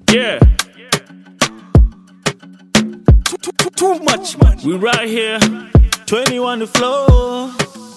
Yeah. Too, too, too, too much, man. We right here. 21 the floor.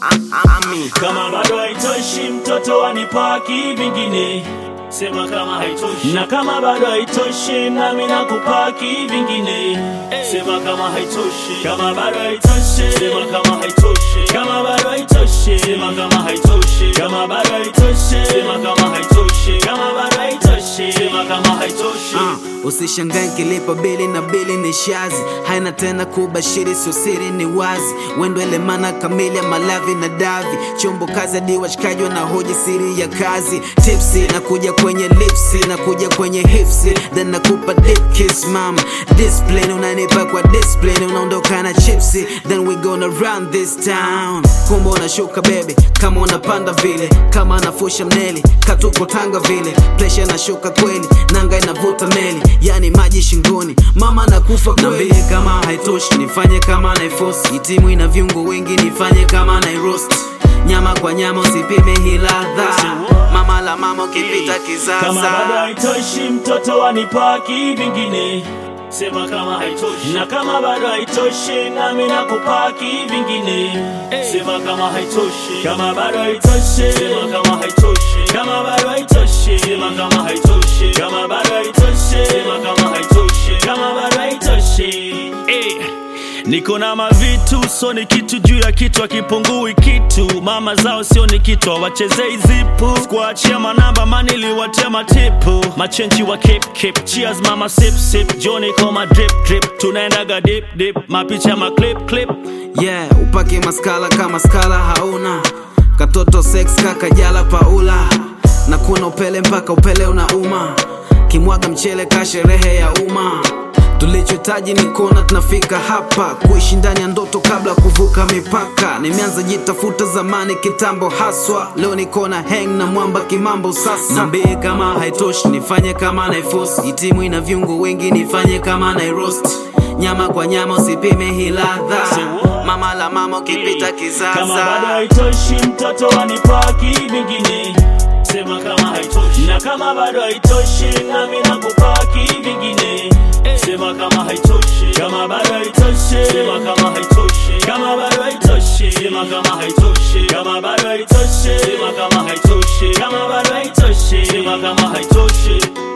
Kama bado haitoshi, mtoto wanipaki vingine. Sema kama haitoshi. Na kama bado haitoshi, nami nakupaki vingine. Sema kama haitoshi. Kama bado haitoshi, sema kama haitoshi. Kama bado haitoshi, sema kama haitoshi. Kama bado haitoshi, sema kama haitoshi. Kama bado haitoshi, sema kama haitoshi. Uh, usishangae nkilipa bili na bili ni shazi haina tena kubashiri sio siri ni wazi wendo elemana kamili ya malavi na davi chombo kazi hadi washikaji wanahoji siri ya kazi tipsi nakuja kwenye lipsi nakuja kwenye hipsi then nakupa dip kiss mama discipline unanipa kwa discipline unaondoka na chipsi then we gonna run this town kumbe unashuka baby kama unapanda vile kama anafusha mneli katuko tanga vile presha nashuka kweli nanga inavuta meli yani maji shingoni mama nakufa kweli kama haitoshi nifanye kama naifosi itimu ina viungo wengi nifanye kama nairost nyama kwa nyama usipime hii ladha mama la mama ukipita Kama bado kisasa haitoshi, mtoto wanipaki vingine. Sema kama haitoshi. Na kama bado haitoshi, nami nakupaki vingine. Sema kama haitoshi. Kama bado haitoshi, sema kama haitoshi. Kama bado haitoshi, sema kama haitoshi. Kama bado haitoshi, sema kama haitoshi. Kama bado haitoshi. Eh. Niko na mavitu so ni kitu juu ya kitu akipungui kitu mama zao sio ni kitu wachezei zipu sikuachia manamba maniliwatia matipu machenchi wa kip kip cheers mama sip sip joni koma drip drip tunaendaga dip dip mapicha ma clip clip yeah upake maskala kama skala hauna katoto sex kaka jala paula na kuna upele mpaka upele unauma kimwaga mchele ka sherehe ya umma tulichohitaji ni kuona tunafika hapa kuishi ndani ya ndoto kabla kuvuka mipaka nimeanza jitafuta zamani kitambo haswa leo nikona hang na mwamba kimambo sasa nambie kama haitoshi nifanye kama naifosi itimu ina viungo wengi nifanye kama nairost nyama kwa nyama usipime hii ladha mama la mama ukipita kama bado kisasa haitoshi mtoto wanipaki vingine sema kama haitoshi na kama bado haitoshi nami nakupaki vingine sema kama haitoshi kama bado haitoshi sema kama haitoshi kama bado haitoshi sema kama haitoshi kama bado haitoshi sema kama haitoshi kama bado haitoshi sema kama haitoshi